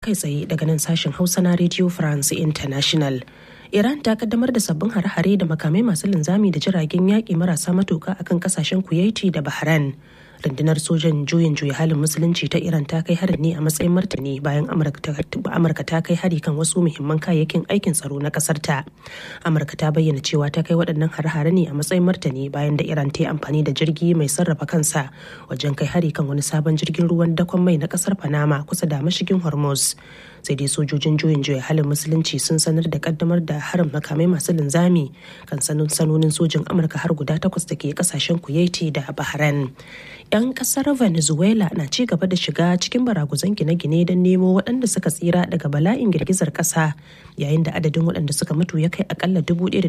kai tsaye daga nan sashen hausa na radio france international iran ta kaddamar da sabbin hare-hare da makamai masu linzami da jiragen yaƙi marasa matuka akan kasashen kuwaiti da bahrain rundunar sojan juyin juya halin musulunci ta iran ta kai harin ne a matsayin martani bayan amurka ta kai hari kan wasu muhimman kayayyakin aikin tsaro na kasar ta amurka ta bayyana cewa ta kai waɗannan hare-hare ne a matsayin martani bayan da iran ta yi amfani da jirgi mai sarrafa kansa wajen kai hari kan wani sabon jirgin ruwan dakon mai na kasar panama kusa da mashigin hormuz sai dai sojojin juyin juya halin musulunci sun sanar da kaddamar da harin makamai masu linzami kan sanonin sojin amurka har guda takwas da ke kasashen kuwaiti da bahrain 'yan kasar venezuela na ci gaba da shiga cikin baraguzan gine-gine don nemo waɗanda suka tsira daga bala'in girgizar ƙasa yayin da adadin waɗanda suka mutu ya kai akalla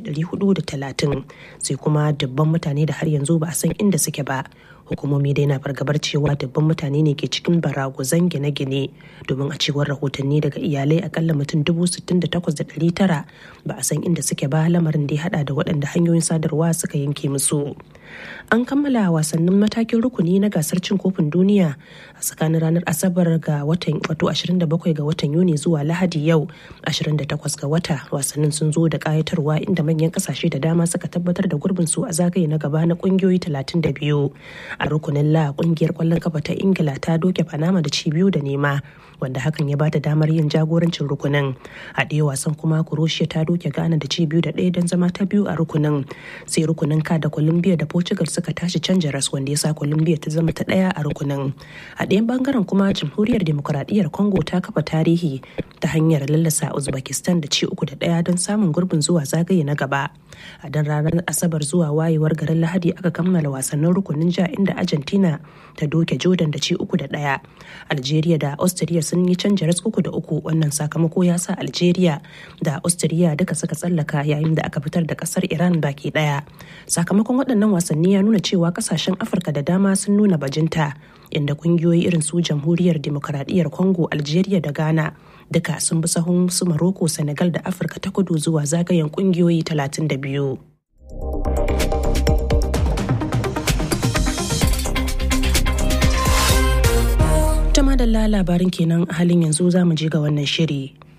talatin sai kuma dubban mutane da har yanzu ba a san inda suke ba hukumomi dai na fargabar cewa dubban mutane ne ke cikin baraguzan gine-gine domin a cewar rahotanni daga iyalai akalla mutum tara ba a san inda suke ba lamarin da ya hada da waɗanda hanyoyin sadarwa suka yanke musu an kammala wasannin matakin rukuni na gasar cin kofin duniya a tsakanin ranar asabar ga watan wato 27 ga watan yuni zuwa lahadi yau 28 ga wata wasannin sun zo da kayatarwa inda manyan kasashe da dama suka tabbatar da gurbin su a zagaye na gaba na kungiyoyi 32 a rukunin la kungiyar kwallon kafa ta ingila ta doke panama da ci biyu da nema wanda hakan ya bata damar yin jagorancin rukunin a ɗaya wasan kuma croatia ta doke ghana da ci biyu da ɗaya don zama ta biyu a rukunin sai rukunin ka da colombia da portugal suka tashi canja ras wanda ya sa colombia ta zama ta ɗaya a rukunin a ɗayan bangaren kuma jamhuriyar demokuraɗiyyar congo ta kafa tarihi ta hanyar lallasa uzbekistan da ci uku da ɗaya don samun gurbin zuwa zagaye na gaba a dan ranar asabar zuwa wayewar garin lahadi aka kammala wasannin rukunin ja inda argentina ta doke jordan da ci uku da ɗaya algeria da austria sun yi canja ras uku da uku wannan sakamako ya sa algeria da austria duka suka tsallaka yayin da aka fitar da kasar iran baki ɗaya sakamakon waɗannan wasanni ya nuna cewa kasashen afirka da dama sun nuna bajinta inda kungiyoyi irin su jamhuriyar demokaradiyyar congo algeria da ghana duka sun bi sahun su maroko senegal da afirka ta kudu zuwa zagayen kungiyoyi 32 ta madalla labarin kenan halin yanzu za mu je ga wannan shiri